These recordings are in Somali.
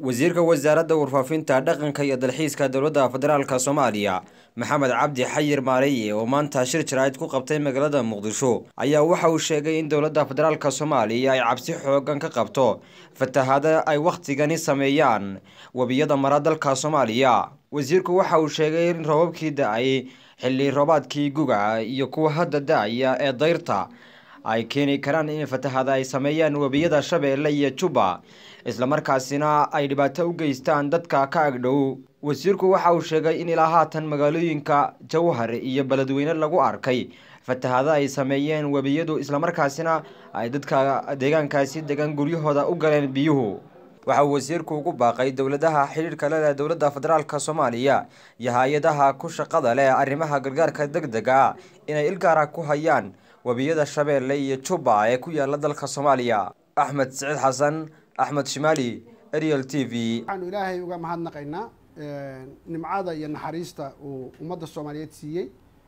wasiirka wasaaradda warfaafinta dhaqanka iyo dalxiiska dowladda federaalk soomaaliya maxamed cabdi xayir maareye oo maanta shir jaraa'id ku qabtay magaalada muqdisho ayaa waxa uu sheegay in dowladda federaalk soomaaliya ay cabsi xoogan ka qabto fatahaada ay wakhtigani sameeyaan webiyada mara dalka soomaaliya wasiirku waxa uu sheegay in roobabkii da-ay xilli roobaadkii guga iyo kuwa hadda da-aya ee dayrta ay keeni karaan in fatahaada ay sameeyaan webiyada shabeelle iyo juba islamarkaasina ay dhibaato u geystaan dadka ka agdhow wasiirku waxa uu sheegay in ilaa haatan magaalooyinka jawhar iyo beledweyne lagu arkay fatahaado ay sameeyeen webiyadu islamarkaasina ay dadka deegaankaasi degan guryahooda u galeen biyuhu waxa uu wasiirku ugu baaqay dowladaha xidhiirka le leh dowladda federaalk soomaaliya iyo hay-adaha ku shaqada leh arrimaha gargaarka deg dega inay ilgaara ku hayaan webiyada shabeelle iyo juba ee ku yaala dalka soomaaliya axmed siciid xasan axmed shimaali ariel t v waxaanu ilaahay uga mahadnaqaynaa nimcada iyo naxariista uu ummadda soomaaliyeed siiyey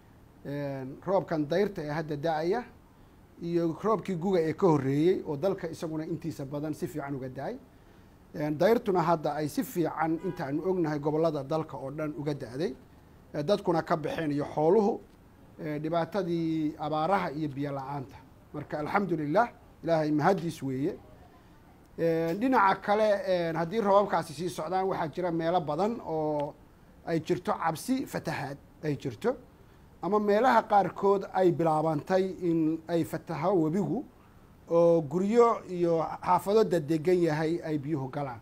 roobkan dayrta ee hadda da-aya iyo roobkii guga ee ka horreeyey oo dalka isaguna intiisa badan si fiican uga da-ay dayrtuna hadda ay si fiican intaanu ognahay gobollada dalka oo dhan uga da-day dadkuna ka baxeen iyo xooluhu dhibaatadii abaaraha iyo biyo la-aanta marka alxamdu lilah ilaahay mahaddiis weeye dhinaca kale haddii roobabkaasi sii socdaan waxaa jira meelo badan oo ay jirto cabsi fatahaad ay jirto ama meelaha qaarkood ay bilaabantay in ay fataho webigu oo guryo iyo xaafado dadegan yahay ay biyuhu galaan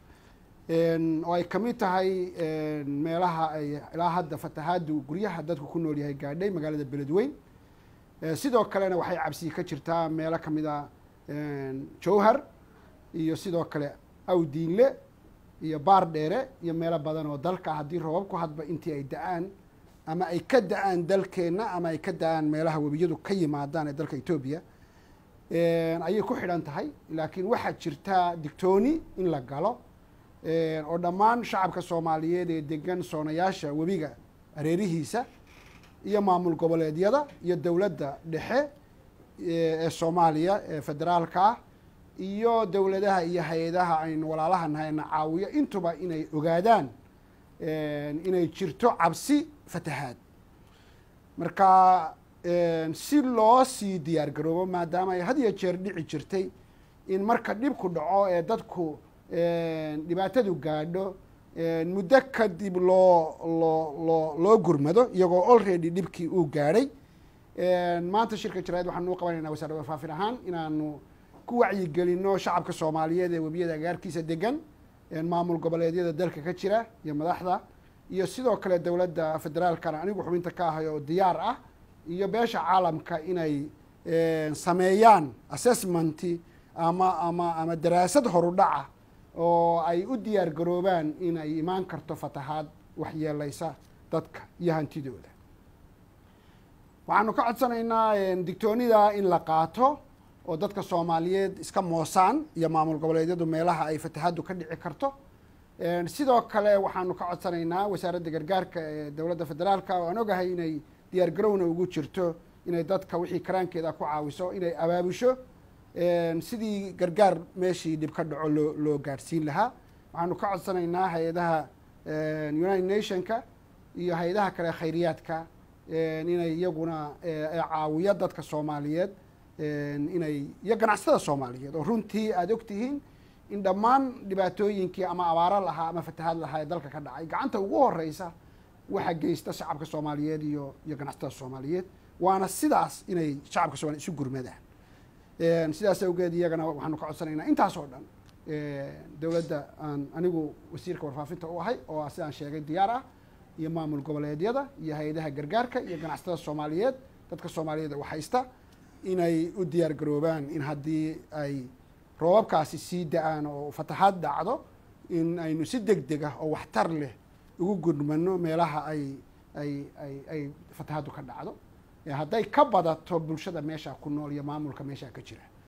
oo ay kamid tahay meelaha ay ilaa hadda fatahaadu guryaha dadku ku nool yahay gaadhay magaalada beledweyn sidoo kalena waxay cabsi ka jirtaa meelo kamid a jowhar iyo sidoo kale awdiinle iyo baar dheere iyo meelo badan oo dalka haddii roobabku hadba intii ay da-aan ama ay ka da-aan dalkeenna ama ay ka da-aan meelaha webiyadu ka yimaadaan ee dalka etoobiya ayay ku xidhan tahay laakiin waxaa jirtaa digtooni in la galo oo dhammaan shacabka soomaaliyeed ee degan soonayaasha webiga areerihiisa iyo maamul goboleedyada iyo dowladda dhexe ee soomaaliya ee federaalka ah iyo dowladaha iyo hay-adaha aynu walaalaha nahayna caawiyo intuba inay ogaadaan inay jirto cabsi fatahaad marka si loo sii diyaar garoobo maadaama ay had iyo jeer dhici jirtay in marka dhibku dhaco ee dadku dhibaatadu gaadho muddo kadib loo loo loo loo gurmado iyagoo already dhibkii uu gaadhay maanta shirka jaraid waxaanu u qabanaynaa wasaaradda warfaafin ahaan inaanu ku wacyigelino shacabka soomaaliyeed ee webiyada agaarkiisa degan maamul goboleedyada dalka ka jira iyo madaxda iyo sidoo kale dowladda federaalkana anigu xubinta ka ahay oo diyaar ah iyo beesha caalamka inay sameeyaan assessmenti ama ama ama daraasad horudhaca oo ay u diyaar garoobaan in ay imaan karto fatahaad waxyeeleysa dadka iyo hantidooda waxaanu ka codsanaynaa digtoonida in la qaato oo dadka soomaaliyeed iska moosaan iyo maamul goboleedyadu meelaha ay fatahaaddu ka dhici karto sidoo kale waxaanu ka codsanaynaa wasaaradda gargaarka ee dowladda federaalka oo aan ogahay inay diyaar garowna ugu jirto inay dadka wixii karaankeeda ku caawiso inay abaabusho sidii gargaar meeshii dhib ka dhaco loo loo gaadhsiin lahaa waxaanu ka codsanaynaa hay-adaha united nationka iyo hay-adaha kale khayriyaadka inay iyaguna caawiyo dadka soomaaliyeed inay iyo ganacsatada soomaaliyeed oo runtii aada og tihiin in dhammaan dhibaatooyinkii ama abaaro lahaa ama fatahaad lahaa ee dalka ka dhacay gacanta ugu horeysa waxa geysta shacabka soomaaliyeed iyo iyo ganacsatada soomaaliyeed waana sidaas inay shacabka soomaliyeed isu gurmadaan sidaas awgeed iyagana waxaanu ka codsanaynaa intaas oo dhan dowladda aan anigu wasiirka warfaafinta u ahay oo sidaan sheegay diyaar ah iyo maamul goboleedyada iyo hay-adaha gargaarka iyo ganacsatada soomaaliyeed dadka soomaaliyeed wax haysta inay u diyaar garoobaan in haddii ay roobabkaasi sii da-aan oo fatahaad dhacdo in aynu si deg deg ah oo waxtar leh ugu gurmano meelaha ay ay ay ay fatahaaddu ka dhacdo hadday ka badato bulshada meesha ku nool iyo maamulka meesha ka jira